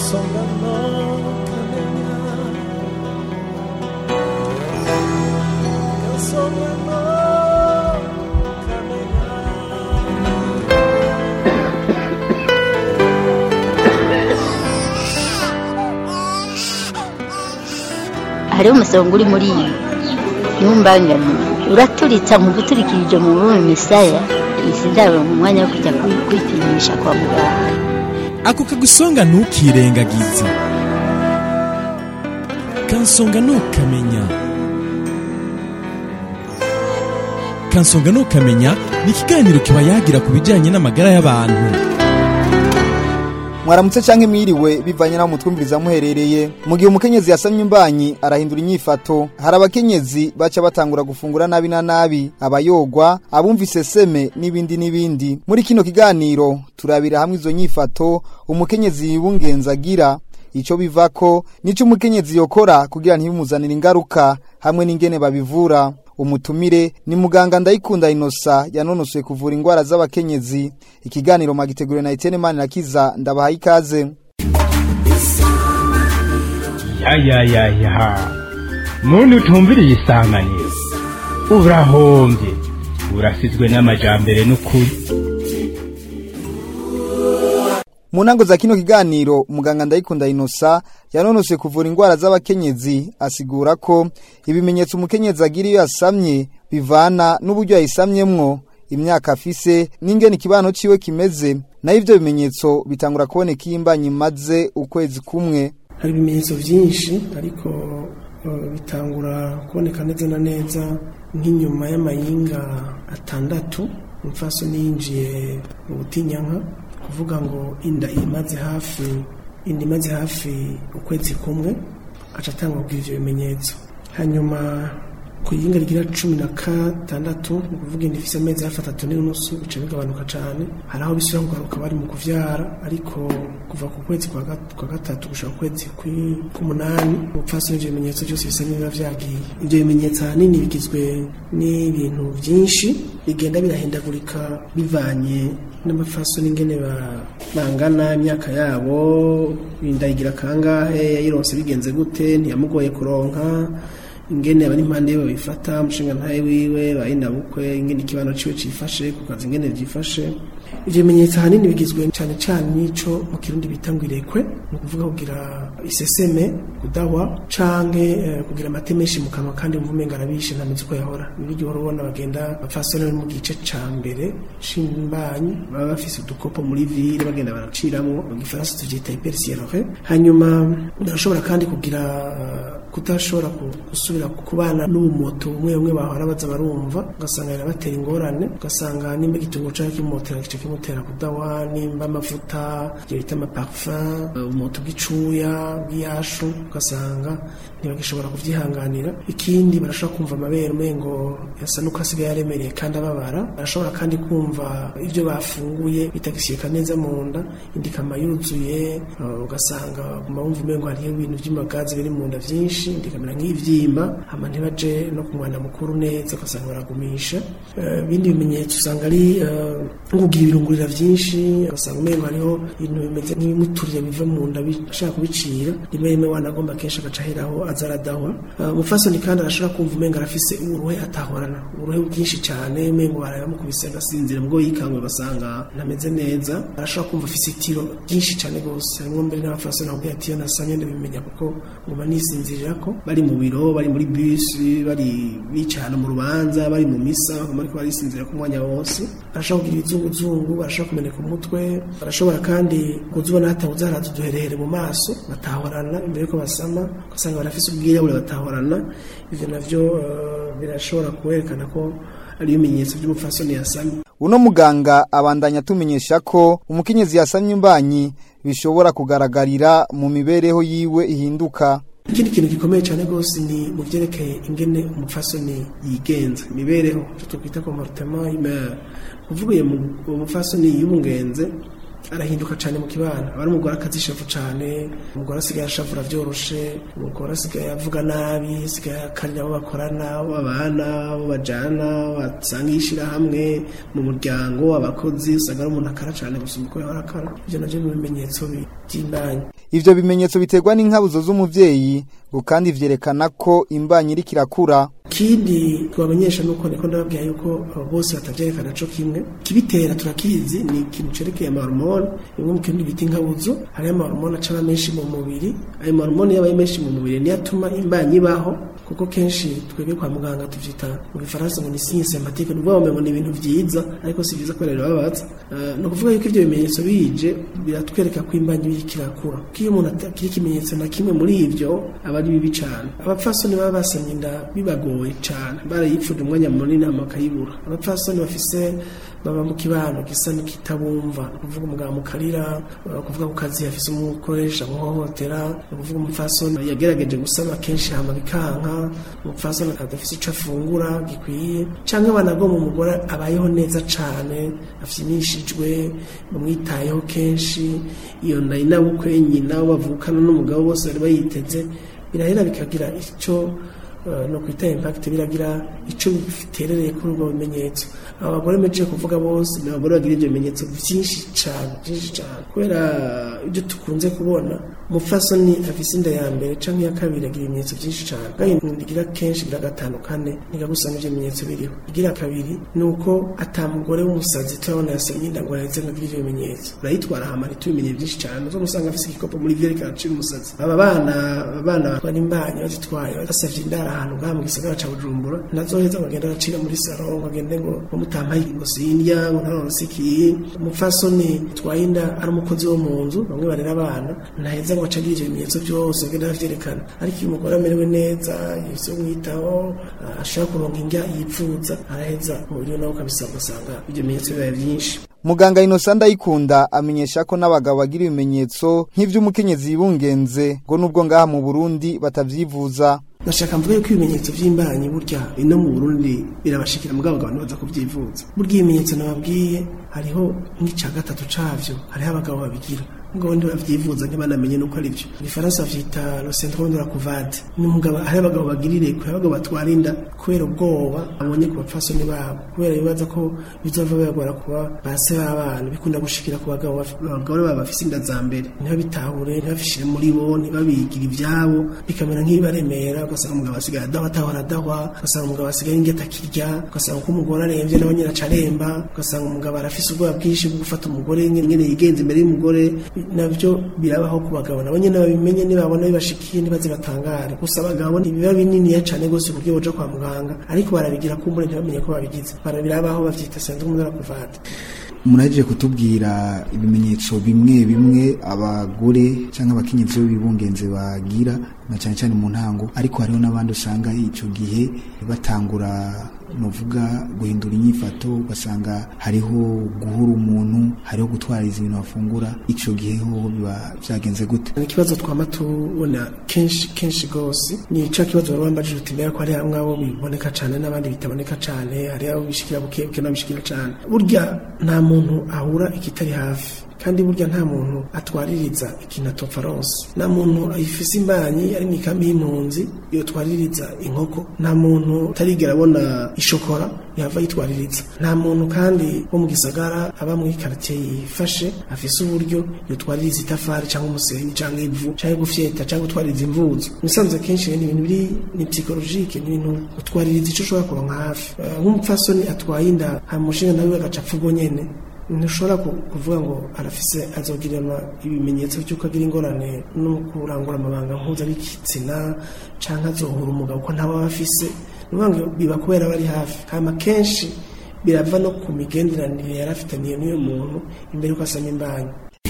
kansongano kamenya kansongano kamenya hariho umusonga uri muri iyi ntumbangane uraturitsa mu guturikirije mu bume misaya izi ndabo mu mwanya wo kujya kwi- kwipimisha kwa muganga ako kagusonga ntukirengagize kansonga ntukamenya kansonga ntukamenya ni ikiganiro kiba yagira ku bijyanye n'amagara y'abantu mwaramutse canke mwiriwe bivanye naho mutwumviriza muherereye mu gihe umukenyezi yasamye imbanyi arahindura inyifato hari abakenyezi baca batangura gufungura nabi na nabi abayogwa abumva iseseme n'ibindi n'ibindi muri kino kiganiro turabira hamwe izo nyifato umukenyezi yibungenza agira ico bivako nico umukenyezi yokora kugira ntibimuzanire ingaruka hamwe n'ingene babivura umutumire ni muganga ndayikunda inosa yanonosoye kuvura indwara z'abakenyezi ikiganiro magiteguriwe na Etienne Manirakiza ndabahaye ikaze ya ya ya ya muntu utumviriye isanganiro urahombye urasizwe n'amajambere n'ukuri mu ntango za kino kiganiro muganga ndayikunda inosa yanonosoye kuvura indwara z'abakenyezi asigura ko ibimenyetso umukenyezi agira iyo yasamye bivana n'uburyo yayisamyemwo imyaka afise n'ingene ikibano ciwe kimeze nayo ivyo bimenyetso bitangura kuboneka iyo imbanyi imaze ukwezi kumwe hari ibimenyetso byinshi ariko eh, bitangura kuboneka neza na neza nk'inyuma y'amayinga atandatu umupfasoni yinjiye mu butinyanka kuvuga ngo inda imaze hafi inda imaze hafi ukwezi kumwe aca atanga kubwira ivyo bimenyetso hanyuma ku yinga rigira cumi na gatandatu ni ukuvuga inda ifise amezi hafi atatu n'inusu bica bigabanuka cane hari aho bisubira kugaruka bari mu kuvyara ariko kuva ku kwezi kwa gat- kwa gatatu gushika ku kwezi kwi- k'umunani umupfasoni ivyo bimenyetso byose bisa n'ibiba vyagiye ivyo bimenyetso ahanini bigizwe n'ibintu vyinshi bigenda birahindagurika bivanye n'amapfasoni ingene ba- bangana imyaka yabo inda igira kangahe yayironse bigenze gute ntiyamugoye kuronka ingene abari impande yiwe babifata umushinga ntaye wiwe bayinabukwe ingene ikibano ciwe cifashe ku kazi ingene vyifashe ivyo bimenyetso ahanini bigizwe cane cane n'ico mu kirundi bita ngo irekwe ni ukuvuga kugira iseseme kudahwa canke eh, kugira amate menshi mu kanwa kandi mvume ngo arabishe ntameze uko yahora niryo uhora ubona bagenda bapfasoni bari mu gice ca mbere c'imbanyi baba bafise udukopo muri vire bagenda baraciramwo mu gifaransa tuvyita hypersiérore hanyuma barashobora kandi kugira eh, kudashobora ku- gusubira kubana n'ubumoto bumwe bumwe bahora baza barumva ugasanga birabatera ingorane ugasanga nimba igitunguru canke kimotera gice kimutera kudawa nimba amavuta ibyo bita amaparfum ubumoto bw'icuya bw'iyashu ugasanga ntibagishobora kuvyihanganira ikindi barashobora kumva amabere umengo yasa nuko asigaye aremereye kandi ababara barashobora kandi kumva ibyo bafunguye bitagishyika neza mu nda indi ikama yuzuye uh, ugasanga baguma bumva umengo hariho ibintu vy'amagazi biri mu nda vyinshi indi ikamera nk'ivyimba hama ntibaje no ku mwana mukuru neza ugasanga baragumisha Eh, ibindi bimenyetso usanga ari eh, nko kugira ibirungurira vyinshi ugasanga umengo hariho ibintu bimeze nk'ibimuturire biva mu nda bi- ashaka kubicira rimwe rimwe wanagomba kenshi agaca aheraho aza aradahwa Eh, umupfasoni kandi arashobora kumva umengo arafise uruhe atahorana uruhe bwinshi cyane umengo barayamukubise agasinzira ubwo yikangwe ugasanga ntameze neza arashobora kumva afise itiro ryinshi cyane rwose harimwo mbere n'abapfasoni bakubwira ati iyo nasamye ndabimenya kuko nguma nisinzirirako bari mu biro bari muri bisi bari bicaye ahantu mu rubanza bari mu misa baguma ariko barisinzira ku mwanya wose barashobora kugira ibizunguzungu barashobora kumeneka umutwe barashobora kandi kuzubona hatabuze haraza uduherehere mu maso batahorana imbere yuko basama ugasanga barafise ubwirabure batahorana ivyo navyo eh, birashobora kwerekana ko ari ibimenyetso by'umupfasoni yasamye uno muganga abandanya atumenyesha ko umukenyezi yasamye imbanyi bishobora kugaragarira mu mibereho yiwe ihinduka ikindi kintu gikomeye cyane rwose ni mu byerekeye ingene umupfasoni yigenza imibereho icyo twakwita comportement humain uvuye mu umupfasoni yibungenze arahinduka cyane mu kibano aba ari umugore akazishavu cyane umugore asigaye ashavura byoroshe umugore asigaye avuga nabi asigaye akarira abo bakorana abo babana abo bajana basanga ishyirahamwe mu muryango abakozi usanga ari umuntu akara cyane gusumba uko yahora akara ibyo nabyo ni ibimenyetso by'imbanyi ivyo bimenyetso biterwa n'inkabuzo z'umuvyeyi ngo kandi vyerekana ko imbanyi iriko irakura ikindi twabamenyesha nuko niko ndababwira yuko abo bose batavyerekana co kimwe kibitera turakizi ni ikintu cerekeye amahormone bimwe mu kintu bita inkabuzo hariyo amahormone acaba menshi mu mubiri ayo mahormone yabaye menshi mu mubiri niyo atuma imbanyi ibaho kuko kenshi twebwe kwa muganga tuvyita mu gifaransa ngo ni signe sympathique ni ukuvuga ngo ni ibintu vyiza ariko si vyiza kubera birababaza uh, ni ukuvuga yuko ivyo bimenyetso bije biratwereka ko imbanyi biriko irakura ko iyo umuntu atakiri ikimenyetso na kimwe muri ivyo aba ari bibi cane abapfasoni baba basamye inda bibagoye cane barayipfuje umwanya munini hama bakayibura abapfasoni bafise baba mu kibano gisa n'ikitabumva kuvuga umugabo mukarira kuvuga ku kazi yafise umukoresha muhohotera kuvuga umupfasoni yagerageje gusama kenshi hama bikanka umupfasoni adafise ico afungura gikwiye canke banagomba umugore abayeho neza cane afyinishijwe bamwitayeho kenshi iyo nda inabukwe nyina bavukana n'umugabo bose bari bayiteze birahera bikagira ico no kwita impact biragira ico biterereye kuri ubwo bimenyetso abo bagore mejeje kuvuga bose ni abagore bagira ibyo bimenyetso byinshi cyane byinshi cyane kubera ibyo tukunze kubona umupfasoni afise inda ya mbere canke iya kabiri agira ibimenyetso byinshi cyane kandi ndigira kenshi gira gatanu kane ntigagusanga ivyo bimenyetso biriho igira kabiri ni uko ata mugore w'umusazi turabona yasamye inda ngo yaheze ngo agire ivyo bimenyetso urayitwara hama ntitubimenye byinshi cyane uzo gusanga afise igikopo muri vyo ariko aracira umusazi aba bana abana batwara imbanyi bazitwaye basavye indara ahantu ngaha mu gisagara ca bujumbura nazoheza ngo agenda aracira muri saro ngo agende ngo mutampaye ngo sindya ngo ntaronse iki umupfasoni twaye inda ari umukozi wo mu nzu bamwe barera abana ntaheza ngo acagira ivyo bimenyetso byose agenda avyerekana ariko iyo umugore amerewe neza yose umwitaho ashaka kuronka indya yipfuza araheza umubiri nawe ukabisaba ugasanga ivyo bimenyetso bibaye vyinshi muganga Innocent Ndayikunda amenyesha ko n'abagabo bagira ibimenyetso nk'ivy'umukenyezi yibungenze ngo nubwo ngaha mu Burundi batavyivuza nashaka mvuga yuko ibimenyetso vy'imbanyi burya ino mu Burundi birabashikira mugabo abantu baza kuvyivuza burya ibimenyetso nababwiye hariho nk'ica gatatu cavyo hariho abagabo babigira ngo ndi bavyivuza ntibanamenye nuko ari byo igifaransa vyita le syndrome de la couvade ni umugabo hari abagabo bagirire kure abagabo batwara inda kubera ubwoba abonye ku bapfasoni babo kubera bibaza ko bizova bibagora kuba base b'abana bikunda gushikira ku bagabo abagore baba bafise inda za mbere ntibabitahure ntibabishire muri bo ntibabigira ivyabo bikamera nk'ibibaremera ugasanga umugabo asigaye adahwa atahora adahwa ugasanga umugabo asigaye ingeta akirya ugasanga ko umugore aremvye nawe nyine acaremba ugasanga umugabo arafise ubwoba bwinshi bwo gufata umugore nyene yigenza imbere y'umugore nabyo birabaho ku bagabo nabo nyene babimenye nibabona bibashikiye ntibaze batangare gusa abagabo ntibiba bininiya cane gose ku buryo boja kwa muganga ariko barabigira kumbure ntibamenye ko babigize barabirabaho bavyita syndrome de la couvade muraje kutubwira ibimenyetso bimwe bimwe abagore cyangwa abakenyezi b'ibungenze bagira na cyane cyane mu ntango ariko hariho n'abandi usanga icyo gihe batangura nuvuga guhindura inyifato ugasanga hariho guhura umuntu hariho gutwariza ibintu bafungura icyo gihe ho biba byagenze gute ni ikibazo twama tubona kenshi kenshi gose ni ico kibazo baba bambajije uti mbega ko hari hamwe abo biboneka cane n'abandi bitaboneka cane hari abo bishikira bukebuke n'abishikira cane burya nta muntu ahura ikitari hafi kandi burya nta muntu atwaririza ikintu atopfa ronse nta muntu ayifise imbanyi ari mu ikambi y'impunzi yotwaririza inkoko nta muntu utarigera abona ishokora yava yitwaririza nta muntu kandi wo mu gisagara aba muri karitiye yifashe afise uburyo yotwaririza itafari cyangwa umusenyi cyangwa ivu cyangwa gufyeta cyangwa gutwaririza imvuzo musanze kenshi ni ibintu biri ni psychologique ni ibintu utwaririza ico ushobora kuronka hafi nk'umupfasoni atwaye inda hamushinga nawe agaca apfa ubwo nyene ntushobora kuvuga ngo arafise azogiranwa ibimenyetso by'uko agira ingorane no kurangura amabanga mpuzabitsina canke azohura umugabo ko ntaba afise nuvuga ngo biba kubera bari hafi hama kenshi birava no ku migenderanire yari afitaniye n'uyo muntu imbere yuko asama imbanyi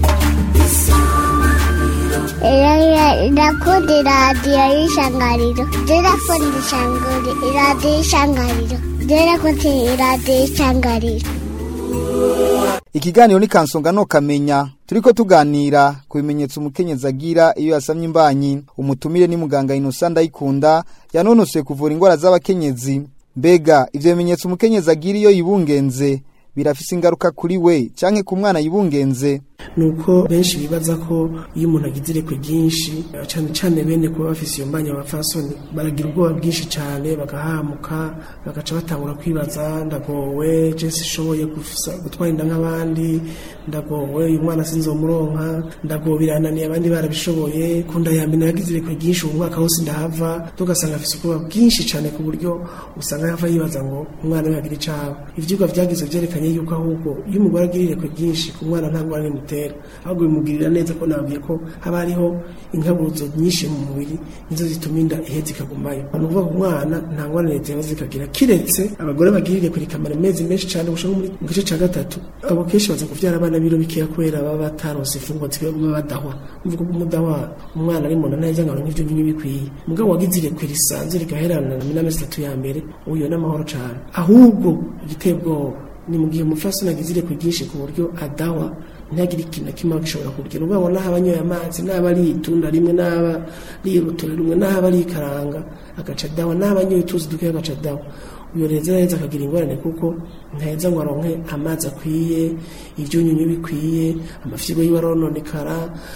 irakunda iradiyo y'ishangariro irakunda iradiyo y'ishangariro irakunda iradiyo y'ishangariro ikiganiro ni kansonga no kamenya turiko tuganira ku bimenyetso umukenyezi agira iyo yasamye imbanyi umutumire ni muganga Innocent Ndayikunda yanonosoye kuvura indwara z'abakenyezi mbega ivyo bimenyetso umukenyezi agira iyo yibungenze birafise ingaruka kuri we canke ku mwana yibungenze nuko benshi bibaza ko iyo umuntu agize irekwe ryinshi cyane cyane bene kuba bafise iyo mbanya abafasoni baragira ubwoba bwinshi cyane bagahamuka bagaca batangura kwibaza ndagowe jesi ishoboye gutwara inda nk'abandi ndagowe uyu mwana sinzomuronka ndagowe birananiye abandi barabishoboye kunda ya mbere yagize irekwe ryinshi ubu mwaka wose ndahava tugasanga afise ubwoba bwinshi cyane ku buryo usanga yava yibaza ngo umwana we yagira icaba ivyigwa vyagize vyerekanye yuko ahubwo iyo umugore agira irekwe ryinshi ku mwana nta ngwara rimutera ahubwo bimugirira neza ko nabwiye ko haba hariho inkabuzo nyinshi mu mubiri nizo zituma inda iheza ikagumayo ni ukuvuga ku mwana nta ngwara leta yahoze ikagira kiretse abagore bagira irekwe rikamara amezi menshi cyane gushaka muri mu gice cya gatatu abo kenshi baza kuvyara abana biro bikeya kubera baba bataronse imfungwa zikwiye kuba badahwa uvuga ko umudahwa umwana ari mu nda neza ngo nk'ivyo nyine bikwiye mugabo wagize irekwe risanzwe rigaherana n'amezi atatu ya mbere uyo n'amahoro cyane ahubwo igiteye ubwoba ni mu gihe umufasoni agize irekwe ryinshi ku buryo adawa ntihagire ikintu na kimwe gishobora kugira ubwo n'aho abanyoye amazi n'aba ari itunda rimwe n'aba ari urutore rumwe n'aba ari ikaranga agaca dawa n'aba anyoye utuzi dukeya agaca dawa uyo reza neza akagira ingorane kuko ntaheza ngo aronke amazi akwiye ibyunyunyu bikwiye amafyigo yiwe arononekara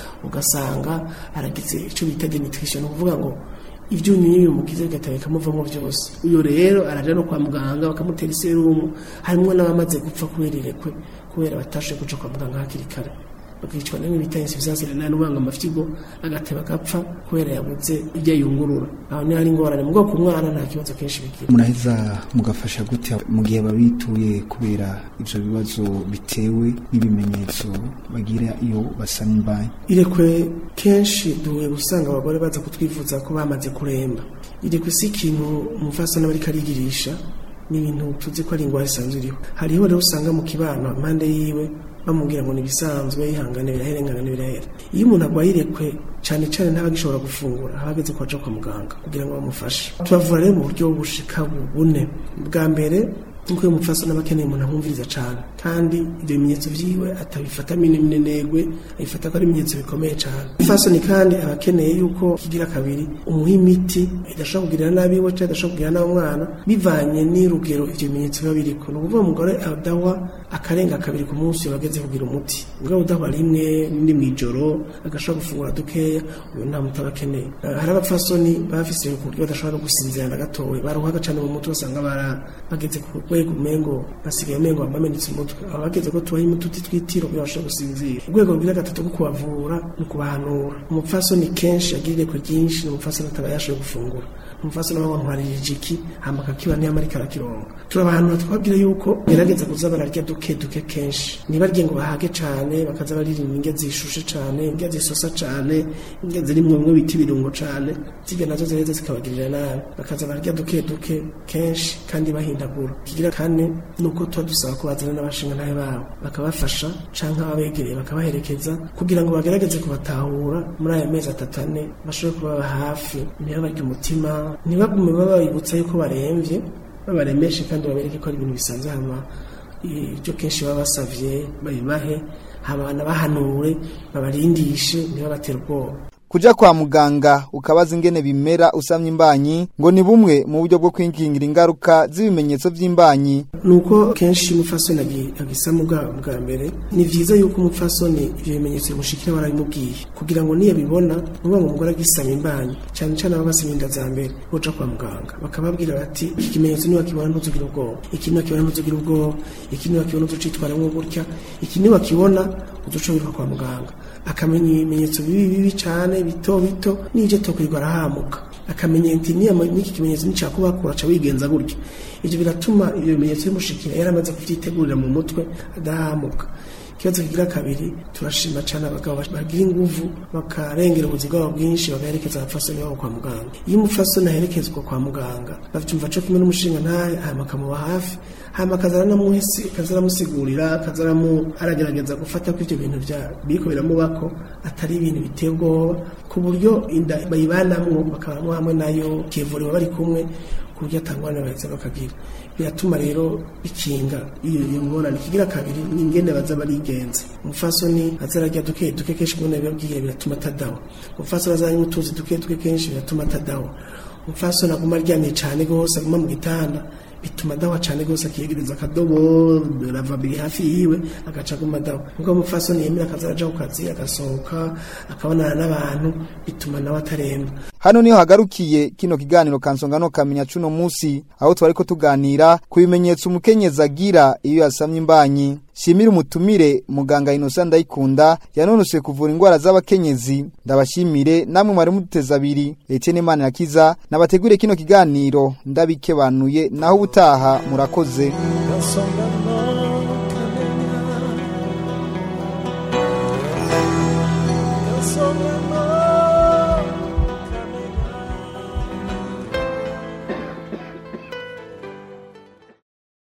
ugasanga aragize icyo bita denutrition ni ukuvuga ngo ibyunyunyu bimugize bigataba bikamuvamo byose uyo rero araja no kwa muganga bakamutera iserumu harimo n'abamaze gupfa kubera irekwe kubera batashoboye kuja kwa muganga hakiri kare bakicwa n'ibintu bita insuffisance renale ubanga amafyigo agateba agapfa kubera yabuze ibyo ayungurura aho niho hari ingorane mu bwoko umwana nta kibazo kenshi bigira muraheza mugafasha gute mu gihe babituye kubera ivyo bibazo bitewe n'ibimenyetso bagira iyo basa n'imbanyi irekwe kenshi duhuye gusanga abagore baza kutwifuza ko bamaze kuremba irekwe si ikintu umufasana bariko arigirisha ni ibintu tuzi ko ari ingwara isanzwe iriho hariho rero usanga mu kibano impande yiwe bamubwira ngo nibisanzwe ihangane birahera ingana birahera iyo umuntu agwaye irekwe cyane cyane ntabagishobora gufungura habageze ko aja kwa muganga kugira ngo bamufashe tubavura rero mu buryo bushika bune bwa mbere nkuko uyu mupfasoni aba akeneye umuntu amwumviriza cyane kandi ibyo bimenyetso vyiwe atabifata minenegwe abifata ko ari ibimenyetso bikomeye cyane umupfasoni kandi aba akeneye yuko kigira kabiri umuha imiti idashobora kugirira nabi we cyangwa idashobora kugirira nabi umwana bivanye n'urugero ivyo bimenyetso biba biriko ni ukuvuga umugore adahwa akarenga kabiri ku munsi bageze kugira umuti ubwo udahwa rimwe n'indi mw'ijoro agashobora gufungura dukeya uyu nta muti aba akeneye hari abapfasoni bafise ku buryo badashobora no gusinzira na gatowe baruhaga cane mu mutwe usanga bara bageze ku rwego umengo basigaye umengo bamenetse umutwe aba bageze ko tubaha imiti uti twitiro kugira bashobore gusinzira urwego rwira gatatu rwo kubavura ni ukubahanura umupfasoni kenshi agira irekwe ryinshi ni umupfasoni ataba yashoboye gufungura umufasoni wabo ntwaririje iki hama akakiba niyo amarika arakironga turabahanura twabwira yuko gerageza kuza bararya duke duke kenshi ntibarye ngo bahage cane bakaza baririmba indya zishushe cane indya zisosa cane indya zirimwo bimwe bita ibirungo cane zirya nazo zireze zikabagirira nabi bakaza bararya duke duke kenshi kandi bahindagura kigira kane nuko tuba dusaba ko bazana n'abashinga ntabe babo bakabafasha canke ababegereye bakabaherekeza kugira ngo bagerageze kubatahura muri aya mezi atatu ane bashobore kubaba hafi ntibabarye umutima ntibagume babibutsa yuko baremvye babaremeshe kandi babereke ko ari ibintu bisanzwe hama ibyo kenshi baba basavye babibahe hama bahanure babarindishe ntibabatere ubwoba kuja kwa muganga ukabaza ingene bimera usamye imbanyi ngo ni bumwe mu buryo bwo kwingingira ingaruka z'ibimenyetso vy'imbanyi nuko kenshi umupfasoni agisama bwa bwa mbere ni vyiza yuko umupfasoni ivyo bimenyetso bimushikira barabimubwiye kugira ngo niyabibona nuba ngo umugore agisama imbanyi cane cane aba basama inda za mbere boja kwa muganga bakababwira bati iki kimenyetso niwakibona ntuzugire ubwoba iki niwakibona ntuzugire ubwoba iki niwakibona uzucitwaramwo gutya iki niwakibona uzuca wiruka kwa muganga akamenya ibimenyetso bibi bibi cane bito bito n'ivyo tokwirirwa arahamuka akamenya nti n'iki kimenyetso nicakubakura ca wigenza gutya ivyo biratuma ivyo bimenyetso bimushikira yaramaze kuvyitegurira mu mutwe adahamuka ikibazo kigira kabiri turashima cyane abagabo bagira inguvu bakarengera ubuzima bwabo bwinshi bagaherekeza abapfasoni babo kwa muganga iyo umupfasoni aherekezwa kwa muganga bavyumva co kumwe n'umushinga ntaye hama akamuba hafi hama akazana namuhisi akazaramusigurira akazaramu aragerageza gufata ko ivyo bintu vya biriko biramubako atari ibintu biteye ubwoba ku buryo inda bayibanamwo bakabamwo hamwe nayo kivuriwe bari kumwe ku buryo atangwana baheza bakagira biratuma rero bikinga iyo iyo ngorane kigira kabiri ni ingene baza barigenza umufasoni azararya duke duke kenshi kubona bibabwiye biratuma atadawa umufasoni azaranywa utuzi duke duke kenshi biratuma atadawa umufasoni aguma aryamye cane gose aguma mu gitanda bituma adawa cyane rwose akiyegereza akadobo rava biri hafi yiwe agaca aguma adawa nkuko umupfasoni yemera akaza araja ku kazi agasohoka akabonana n'abantu bituma nawe ataremba hano niho hagarukiye kino kiganiro kansonga no kamenya cuno musi aho twariko tuganira ku bimenyetso umukenyezi agira iyo yasamye imbanyi shimira umutumire muganga Innocent Ndayikunda yanonose kuvura indwara z'abakenyezi ndabashimire namwe mwari muduteza abiri Etienne Imana yakiza nabategure kino kiganiro ndabikebanuye naho ubutaha murakoze Kansonga